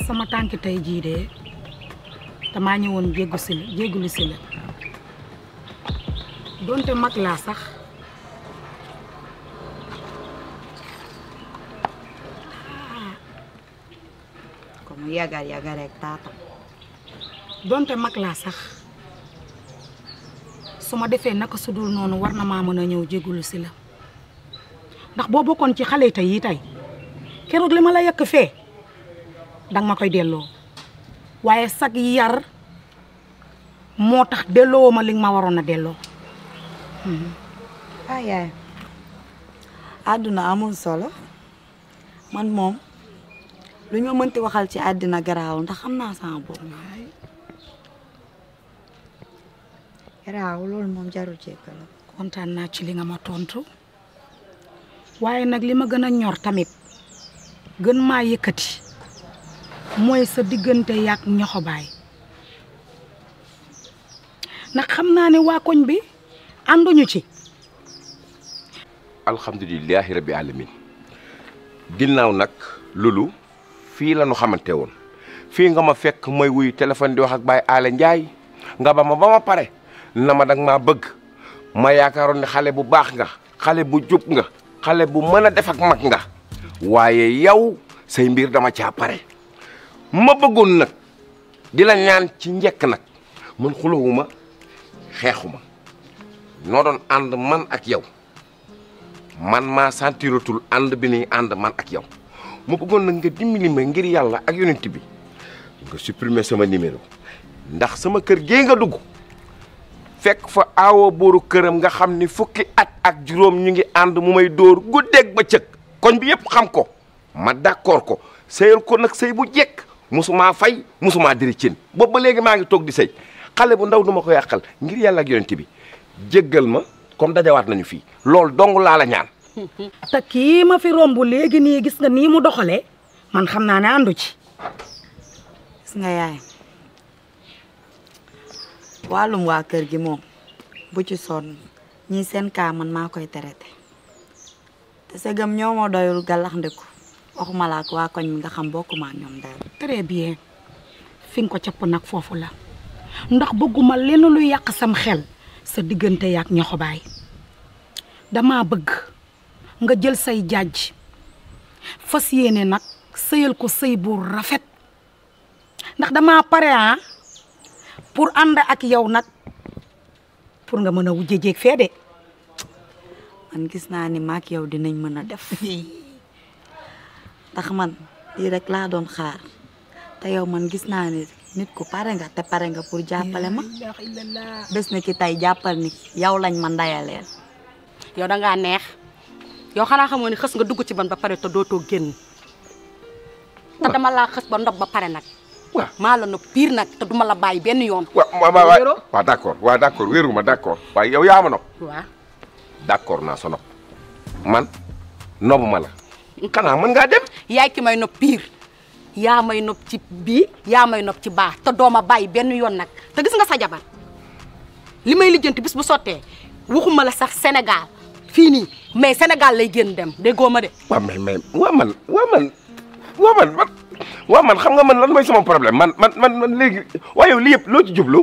sama tànki tey jii de damaa ñëwoon jéggu si la jéggulu si la donte mag laa sax ko mu yagar yagar rek taatam donte mag laa sax su ma defee naka su dul noonu war na maa mën a ñëw jéggulu si la ndax boo bokkoon ci xale tey yi tey keroog li ma la yekk fee danga ma koy delloo waaye sag yar moo tax delloo ma li nga ma waroon a delloo ah yaay àdduna amul solo man moom lu ñu mënti waxal ci àddina garaawul ndax xam naa sama bopp garaawul loolu moom jarul jéggal kontaan naa ci li nga ma tontu waaye nag li ma gën a ñor tamit gën maa yëkkati mooy sa diggante yaak ñoxobaay ndax xam naa ne waa koñ bi ànduñu ci alhamdulilahi rabbi alamin ginnaaw nag loolu fii la ñu xamante woon fii nga ma fekk may wuy téléphone di wax ak Baye Alé Ndiaye nga ba ma ba ma pare na ma dag maa bëgg ma yaakaaroon ne xale bu baax nga xale bu jub nga xale bu mën a def ak mag nga waaye yow say mbir dama caa pare ma bëggoon nag di la ñaan ci njëkk nag man xulowuma xeexuma noo doon ànd man ak yow man maa sentiratul ànd bi ni ànd man ak yow ma bëggoon nag nga dimbali ma ngir yàlla ak yonent bi nga supprimer sama numéro ndax sama kër gee nga dugg fekk fa aawoo booru këram nga xam ni fukki at ak juróom ñu ngi ànd mu may dóor guddeeg bëccëg koñ bi yëpp xam ko ma d'accord ko sëyal ko nag sëy bu jekk musumaa fay musumaa diri cin boobu ba léegi maa ngi toog di sëy xale bu ndaw du ma ko yàqal ngir yàlla ak yonent bi jéggal ma comme dajawaat nañu fii loolu dong laa la ñaan te kii ma fi romb léegi nii gis nga nii mu doxalee man xam naa ne àndu ci gis nga yaay wàllum waa kër gi moom bu ci sonn ñii seen kaa man maa koy traité te segam ñoo ma doyul gàllax ndiku waxuma la ak waa koñ mi nga xam bokkuma ak ñoom daal très bien fi nga ko capp nag foofu la ndax bëgguma lenn lu yàq sam xel sa diggante yaak ñoxobaay dama bëgg nga jël say jaaj fas yéene nag sëyal ko sëy bu rafet ndax dama pare ah pour ànd ak yow nag pour nga mën a wujje jéeg fee de man gis naa ni maak yow dinañ mën a def ndax man lii rek laa doon xaar te yow man gis naa ni nit ku pare nga te pare nga pour jàppale ma bés na ki tey jàppal ni yow lañ ma ndayaleel yow da ngaa neex yow xanaa xamoo ni xës nga dugg ci ban ba pare te dootoo génn te dama laa xës ba ndob ba pare nag waaw maa la no pire nag te duma la bàyyi benn yoon waaw waaw waaw waaw d'accord waaw d'accord wéeruma d'accord waaye yow yaa ma nopp waaw d'accord naa sa nopp man noppuma la xanaa mën ngaa dem yaay ki may nopp pire yaa may nopp ci bii yaa may nopp ci baax te dooma bàyyi benn yoon nag te gis nga sa jabar li may lijjanti bis bu sottee waxuma la sax Sénégal fii nii mais Sénégal lay génn dem déggoo ma de waaw mais mais waa man waa man waa man man waa man xam nga man lan mooy sama problème man man man man léegi waaye yow lii yëpp loo ci jublu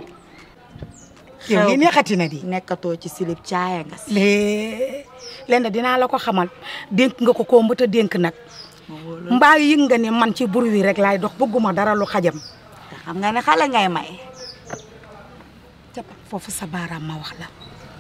yow li neexati na di nekkatoo ci silib caaya nga si lée lenn dinaa la ko xamal dénk nga ko ko mbëta dénk nag mbaa yëg nga ne man ci bur wi rek laay dox bëgguma dara lu xajam te xam nga ne xale ngay may jàppal foofu sa baaraam ma wax la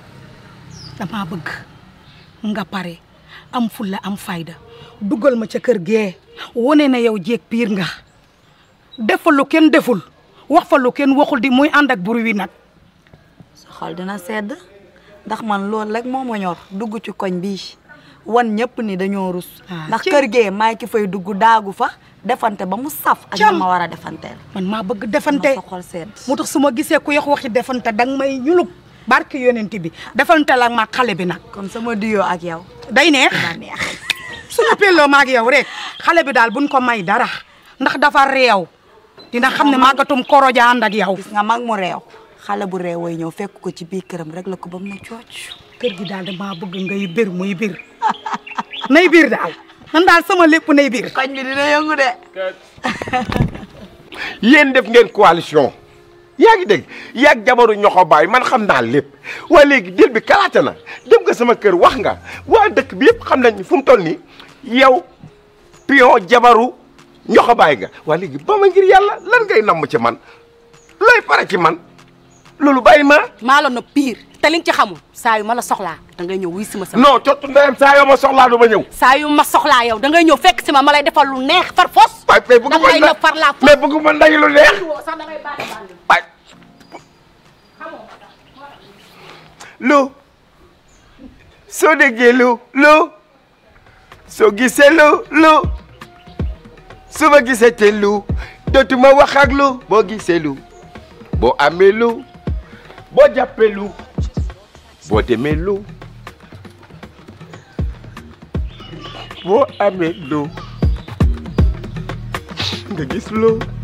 dama bëgg nga pare am fulla am fayda dugal ma ca kër gee wone na yow jéeg piir nga def fa lu kenn deful wax fa lu kenn waxul di muy ànd ak bur wi nag sa xol dina sedd ndax man loolu rek moo ma ñor dugg ci koñ bii wan ñëpp ni dañoo rus Ah, ndax ci- kër gee maay ki fay dugg daagu fa defante ba mu saf ak Cam. ñi ma war a defanteel man maa bëgg na defante sa xol sedd moo tax su ma gisee ku yox waxi defante danga may ñulub barki yonent bi defante la ma xale bi nag kon sama duyoo ak yow day neex dina neex suñu pelloo maag yow rek xale bi daal buñ ko may dara ndax dafa réew dina xam ne màggatum koroja ànd ak yow gis nga mag mu réew xale bu réew way ñëw fekk ko ci biir këram rek la ko ba mu ne cooc kër gi daal damaa bëgg ngay bir muy bir nay bir daal man daal sama lépp nay bir koñ bi dina yëngu de yéen def ngeen coalition yaa ngi dégg yaag jabaru ñoxo baay man xam naa lépp waaye léegi dil bi kalaate na dem nga sama kër wax nga waa dëkk bi yëpp xam nañ fu mu toll nii yow pion jabaru ñoxo baay nga waa léegi ba ma ngir yàlla lan ngay namm ci man looy pare ci man loolu bàyyi ma maa la nopp pire te li nga ci xamul saa yu ma la soxlaa da ngay ñëw wuy si ma sama non cottu ndeyam saa yoo ma soxlaa du ma ñëw saa yu ma soxlaa yow da ngay ñëw fekk si ma ma lay defal lu neex far fos waay mais bëggu da ngay ma nopp far laa fos mais bëggu ma nday lu neex sax da ngay bàyyi bàyyi waay lu soo déggee lu lu soo gisee lu lu su ma gisee te lu dootuma wax ak lu boo gisee lu boo amee lu boo jàppee lu boo demee lu boo amee lu nga gis lu